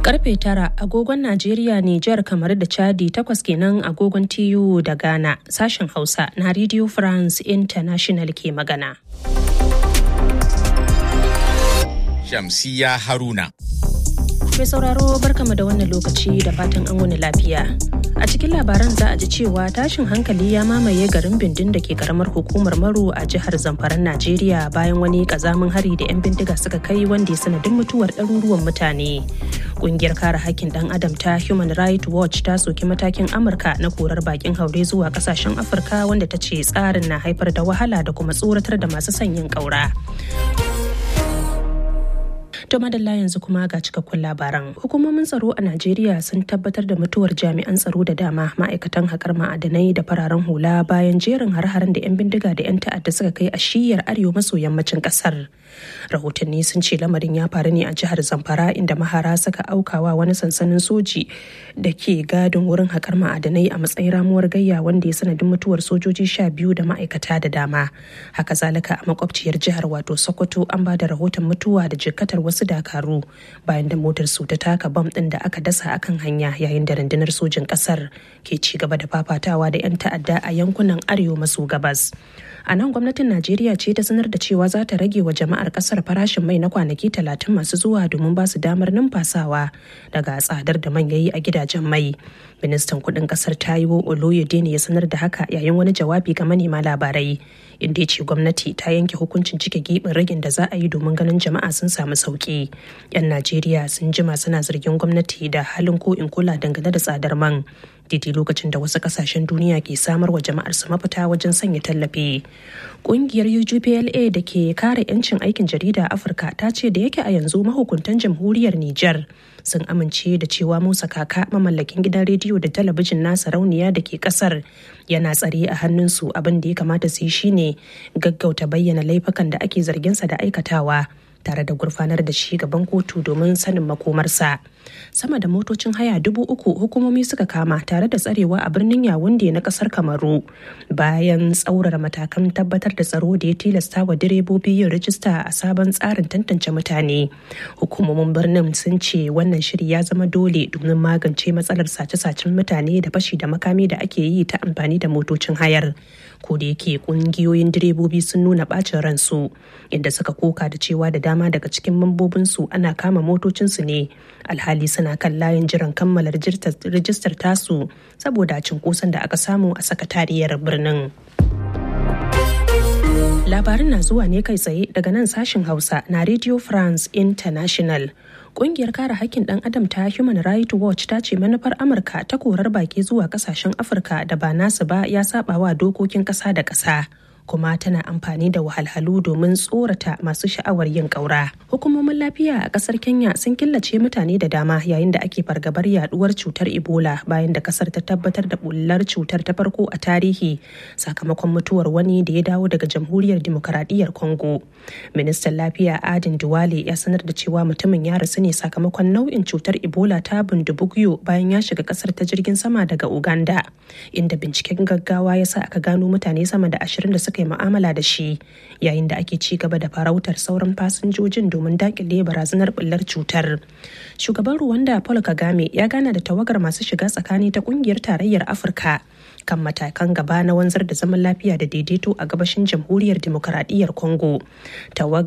Karfe tara agogon Najeriya, Nijar, kamar da Chadi takwas kenan agogon TU da Ghana sashen Hausa na Radio France International ke magana. Shamsiya Haruna. Mai sauraro barkama da wannan lokaci da fatan an wani lafiya. A cikin labaran za a ji cewa tashin hankali ya mamaye garin bindin da ke karamar hukumar Maru a jihar Zamfaran Najeriya bayan wani kazamin hari da 'yan bindiga suka kai wanda ya sanadin mutuwar ɗaruruwan mutane. Kungiyar kare hakkin ɗan adam ta Human Rights Watch ta soki matakin Amurka na korar bakin haure zuwa kasashen Afirka wanda ta ce tsarin na haifar da wahala da kuma tsoratar da masu sanyin ƙaura. To madalla yanzu kuma ga cikakkun labaran. Hukumomin tsaro a Najeriya sun tabbatar da mutuwar jami'an tsaro da dama ma'aikatan haƙar ma'adanai da fararen hula bayan jerin har-haren da 'yan bindiga da 'yan ta'adda suka kai a shiyar arewa maso yammacin ƙasar. Rahotanni sun ce lamarin ya faru ne a jihar Zamfara inda mahara suka aukawa wani sansanin soji da ke gadin wurin haƙar ma'adanai a matsayin ramuwar gayya wanda ya sanadin mutuwar sojoji sha biyu da ma'aikata da dama. Haka zalika a makwabciyar jihar wato Sokoto an ba da rahoton mutuwa da jikkatar wasu wasu dakaru bayan da motar su ta taka bam din da aka dasa akan hanya yayin da rundunar sojin kasar ke ci gaba da fafatawa da 'yan ta'adda a yankunan arewa maso gabas a nan gwamnatin najeriya ce ta sanar da cewa za ta rage wa jama'ar kasar farashin mai na kwanaki talatin masu zuwa domin ba su damar numfasawa daga tsadar da man yayi a gidajen mai ministan kudin kasar taiwo oloyede ne ya sanar da haka yayin wani jawabi ga manema labarai inda ya ce gwamnati ta yanke hukuncin cike gibin ragin da za a yi domin ganin jama'a sun samu sauki yan najeriya sun jima suna zargin gwamnati da halin ko in kula dangane da tsadar man daidai lokacin da wasu kasashen duniya ke samar wa jama'ar su mafita wajen sanya tallafi kungiyar UGPLA da ke kare 'yancin aikin jarida a afirka ta ce da yake a yanzu mahukuntan jamhuriyar niger sun amince da cewa musa kaka mamallakin gidan rediyo da talabijin na sarauniya da ke kasar yana tsare a hannunsu abin da ya kamata su yi shine gaggauta bayyana laifukan da ake zarginsa da aikatawa tare da gurfanar da shi gaban kotu domin sanin makomarsa sama da motocin haya dubu uku hukumomi suka kama tare da tsarewa a birnin yawunde na kasar kamaru bayan tsaurara matakan tabbatar da tsaro da ya tilasta wa direbobi yin rijista a sabon tsarin tantance mutane hukumomin birnin sun ce wannan shiri ya zama dole domin magance matsalar sace-sacen mutane da fashi da makami da ake yi ta amfani da motocin hayar ko da yake kungiyoyin direbobi sun nuna bacin ransu inda suka koka da cewa da dama daga cikin mambobinsu ana kama motocinsu ne alhali suna kan layin jiran kammala rijistar tasu saboda cinkoson da aka samu a sakatariyar birnin. Labarin na zuwa ne kai tsaye daga nan sashen Hausa na Radio France International. Kungiyar kare hakkin ɗan adam ta Human Rights Watch ta ce manufar Amurka ta korar baki zuwa kasashen Afirka da ba nasu ba ya saba wa dokokin ƙasa da ƙasa. kuma tana amfani da wahalhalu domin tsorata masu sha'awar yin ƙaura. Hukumomin lafiya a ƙasar Kenya sun killace mutane da dama yayin da ake fargabar yaduwar cutar Ebola bayan da ƙasar ta tabbatar da bullar cutar ta farko a tarihi sakamakon mutuwar wani da ya dawo daga Jamhuriyar Demokaradiyyar Congo. Ministan Lafiya Adin Duwale ya sanar da cewa mutumin ya rasu ne sakamakon nau'in cutar Ebola ta bundubugyo bayan ya shiga ƙasar ta jirgin sama daga Uganda, inda binciken gaggawa ya sa aka gano mutane sama da ashirin da suka suka yi mu'amala da shi yayin da ake ci gaba da farautar sauran fasinjojin domin dakile barazanar bullar cutar shugaban ruwanda paul kagame ya gana da tawagar masu shiga tsakani ta kungiyar tarayyar afirka kan matakan gaba na wanzar da zaman lafiya da daidaito a gabashin jamhuriyar demokaradiyyar congo